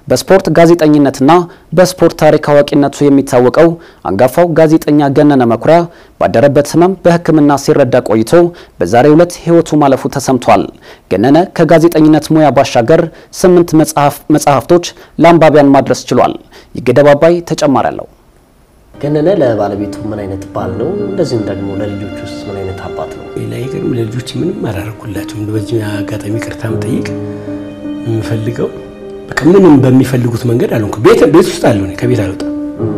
በስፖርት ጋዜጠኝነትና በስፖርት ታሪክ አዋቂነቱ የሚታወቀው አንጋፋው ጋዜጠኛ ገነነ መኩሪያ ባደረበት ሕመም በሕክምና ሲረዳ ቆይቶ በዛሬው ዕለት ሕይወቱ ማለፉ ተሰምቷል። ገነነ ከጋዜጠኝነት ሙያ ባሻገር ስምንት መጽሐፍቶች ለአንባቢያን ማድረስ ችሏል። ይገደብ አባይ ተጨማሪ አለው። ገነነ ለባለቤቱ ምን አይነት ባል ነው? እንደዚሁም ደግሞ ለልጆች ውስጥ ምን አይነት አባት ነው? ላይገርም ለልጆች ምንም አላደረኩላቸውም። በዚህ አጋጣሚ ቅርታ መጠየቅ የምፈልገው በቃ ምንም በሚፈልጉት መንገድ አልሆንኩም። ቤት ቤት ውስጥ አለሁ፣ ከቤት አልወጣም።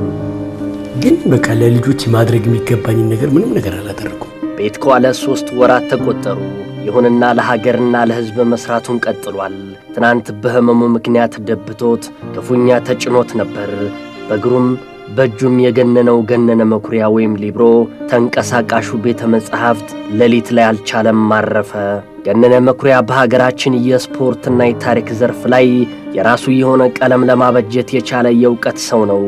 ግን በቃ ለልጆች ማድረግ የሚገባኝን ነገር ምንም ነገር አላደረኩም። ቤት ከዋለ ሶስት ወራት ተቆጠሩ። ይሁንና ለሀገርና ለሕዝብ መስራቱን ቀጥሏል። ትናንት በህመሙ ምክንያት ደብቶት ክፉኛ ተጭኖት ነበር። በእግሩም በእጁም የገነነው ገነነ መኩሪያ ወይም ሊብሮ ተንቀሳቃሹ ቤተ መጻሕፍት ሌሊት ላይ አልቻለም፣ ማረፈ። ገነነ መኩሪያ በሀገራችን የስፖርትና የታሪክ ዘርፍ ላይ የራሱ የሆነ ቀለም ለማበጀት የቻለ የእውቀት ሰው ነው።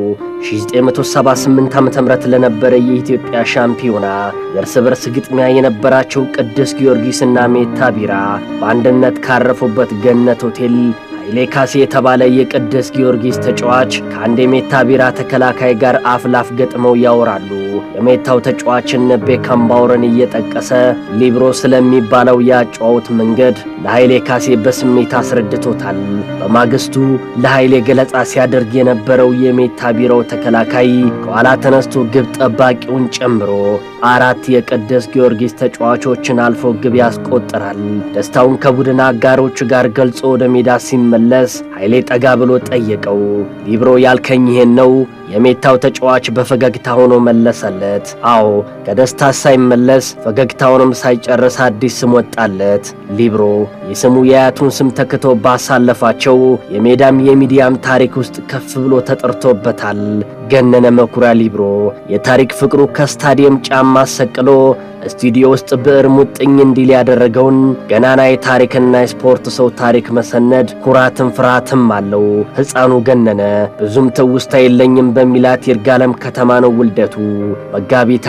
1978 ዓ ም ለነበረ የኢትዮጵያ ሻምፒዮና የእርስ በርስ ግጥሚያ የነበራቸው ቅዱስ ጊዮርጊስና ሜታ ቢራ በአንድነት ካረፉበት ገነት ሆቴል ኃይሌ ካሴ የተባለ የቅዱስ ጊዮርጊስ ተጫዋች ከአንድ የሜታ ቢራ ተከላካይ ጋር አፍ ላፍ ገጥመው ያወራሉ። የሜታው ተጫዋችን ቤካምባወርን እየጠቀሰ ሊብሮ ስለሚባለው የአጨዋወት መንገድ ለኃይሌ ካሴ በስሜት አስረድቶታል። በማግስቱ ለኃይሌ ገለጻ ሲያደርግ የነበረው የሜታ ቢራው ተከላካይ ከኋላ ተነስቶ ግብ ጠባቂውን ጨምሮ አራት የቅዱስ ጊዮርጊስ ተጫዋቾችን አልፎ ግብ ያስቆጥራል። ደስታውን ከቡድን አጋሮቹ ጋር ገልጾ ወደ ሜዳ ሲመለስ ኃይሌ ጠጋ ብሎ ጠየቀው። ሊብሮ ያልከኝ ይሄን ነው? የሜታው ተጫዋች በፈገግታ ሆኖ መለሰለት። አዎ፣ ከደስታ ሳይመለስ ፈገግታውንም ሳይጨርስ አዲስ ስም ወጣለት፣ ሊብሮ። የስሙ የአያቱን ስም ተክቶ ባሳለፋቸው የሜዳም የሚዲያም ታሪክ ውስጥ ከፍ ብሎ ተጠርቶበታል። ገነነ መኩሪያ ሊብሮ የታሪክ ፍቅሩ ከስታዲየም ጫማ ሰቅሎ ስቱዲዮ ውስጥ ብዕር ሙጥኝ እንዲል ያደረገውን ገናና የታሪክና የስፖርት ሰው ታሪክ መሰነድ ኩራትም ፍርሃትም አለው። ሕፃኑ ገነነ ብዙም ትውስታ የለኝም በሚላት ይርጋለም ከተማ ነው ውልደቱ። መጋቢት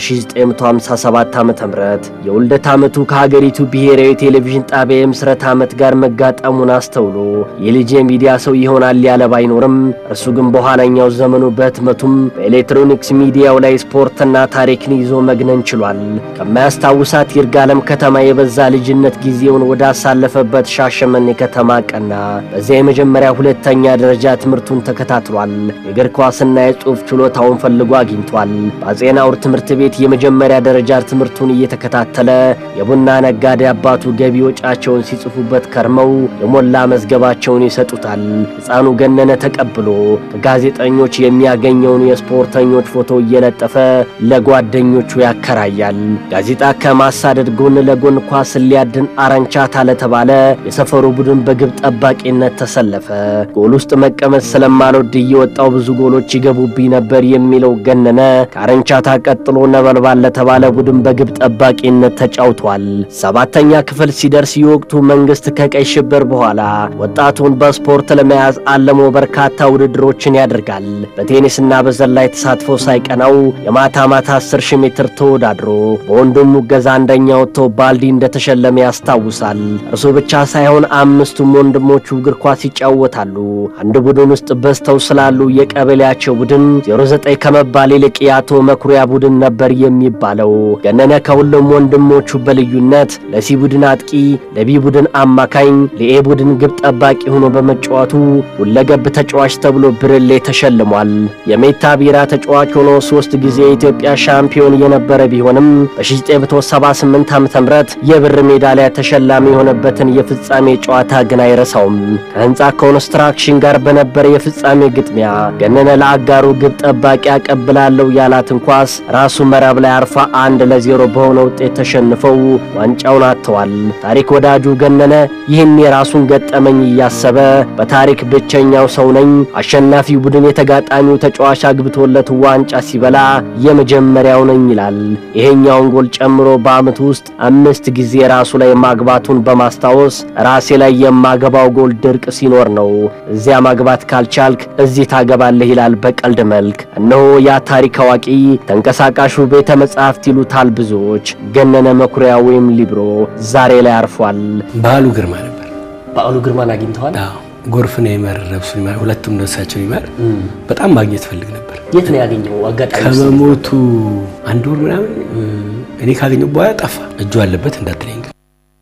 5957 ዓ ም የውልደት ዓመቱ ከሀገሪቱ ብሔራዊ ቴሌቪዥን ጣቢያ የምስረት ዓመት ጋር መጋጠሙን አስተውሎ የልጅ የሚዲያ ሰው ይሆናል ያለ ባይኖርም እርሱ ግን በኋላኛው ዘመኑ በህትመቱም በኤሌክትሮኒክስ ሚዲያው ላይ ስፖርትና ታሪክን ይዞ መግነን ችሏል። ከማያስታውሳት ይርጋለም ከተማ የበዛ ልጅነት ጊዜውን ወደ አሳለፈበት ሻሸመኔ ከተማ ቀና። በዚያ የመጀመሪያ ሁለተኛ ደረጃ ትምህርቱን ተከታትሏል። የእግር ኳስና የጽሑፍ ችሎታውን ፈልጎ አግኝቷል። በአፄ ናሁር ትምህርት ቤት የመጀመሪያ ደረጃ ትምህርቱን እየተከታተለ የቡና ነጋዴ አባቱ ገቢ ወጫቸውን ሲጽፉበት ከርመው የሞላ መዝገባቸውን ይሰጡታል። ሕፃኑ ገነነ ተቀብሎ ከጋዜጠኞች የሚያገኘውን የስፖርተኞች ፎቶ እየለጠፈ ለጓደኞቹ ያከራያል። ጋዜጣ ከማሳደድ ጎን ለጎን ኳስን ሊያድን አረንቻታ ለተባለ የሰፈሩ ቡድን በግብ ጠባቂነት ተሰለፈ። ጎል ውስጥ መቀመጥ ስለማልወድ እየወጣው ብዙ ጎሎች ይገቡብኝ ነበር የሚለው ገነነ ከአረንቻታ ቀጥሎ ነበልባል ለተባለ ቡድን በግብ ጠባቂነት ተጫውቷል። ሰባተኛ ክፍል ሲደርስ የወቅቱ መንግስት ከቀይ ሽብር በኋላ ወጣቱን በስፖርት ለመያዝ አለሞ በርካታ ውድድሮችን ያደርጋል። በቴኒስና በዘላይ ተሳትፎ ሳይቀናው የማታ ማታ 10 ሺህ ሜትር ተወዳድሮ በወንድሙ ገዛ አንደኛ ወጥቶ ባልዲ እንደተሸለመ ያስታውሳል። እርሱ ብቻ ሳይሆን አምስቱም ወንድሞቹ እግር ኳስ ይጫወታሉ። አንድ ቡድን ውስጥ በዝተው ስላሉ የቀበሌያቸው ቡድን 09 ከመባል ይልቅ የአቶ መኩሪያ ቡድን ነበር የሚባለው። ገነነ ከሁሉም ወንድሞቹ በልዩነት ለሲ ቡድን አጥቂ፣ ለቢ ቡድን አማካኝ፣ ለኤ ቡድን ግብ ጠባቂ ሆኖ በመጫወቱ ሁለገብ ተጫዋች ተብሎ ብርሌ ተሸልሟል። የሜታ ቢራ ተጫዋች ሆኖ ሶስት ጊዜ የኢትዮጵያ ሻምፒዮን የነበረ ቢሆንም በ1978 ዓ.ም የብር ሜዳሊያ ተሸላሚ የሆነበትን የፍጻሜ ጨዋታ ግን አይረሳውም። ከህንፃ ኮንስትራክሽን ጋር በነበረ የፍጻሜ ግጥሚያ ገነነ ለአጋሩ ግብ ጠባቂ አቀብላለሁ ያላትን ኳስ ራሱ መረብ ላይ አርፋ አንድ ለዜሮ በሆነ ውጤት ተሸንፈው ዋንጫውን አጥተዋል። ታሪክ ወዳጁ ገነነ ይህን የራሱን ገጠመኝ እያሰበ በታሪክ ብቸኛው ሰው ነኝ፣ አሸናፊው ቡድን የተጋጣሚው ተጫዋች አግብቶለት ዋንጫ ሲበላ የመጀመሪያው ነኝ ይላል። ይሄኛውን ጎል ጨምሮ በዓመቱ ውስጥ አምስት ጊዜ ራሱ ላይ ማግባቱን በማስታወስ ራሴ ላይ የማገባው ጎል ድርቅ ሲኖር ነው፣ እዚያ ማግባት ካልቻልክ እዚህ ታገባለህ ይላል በቀልድ መልክ። እነሆ ያ ታሪክ አዋቂ ተንቀሳቃሹ ቤተ መጻሕፍት ይሉታል ብዙዎች፣ ገነነ መኩሪያ ወይም ሊብሮ ዛሬ ላይ አርፏል። በዓሉ ግርማ ነበር። በዓሉ ግርማን አግኝተዋል? አዎ ጎርፍን ይመር ነፍሱን ይማር፣ ሁለቱም ነፍሳቸውን ይማር። በጣም ማግኘት ፈልግ ነበር። የት ነው ያገኘው አጋጣሚ? ከመሞቱ አንድ ወር ምናምን እኔ ካገኘው በኋላ ጠፋ። እጁ አለበት እንዳትለኝ ግን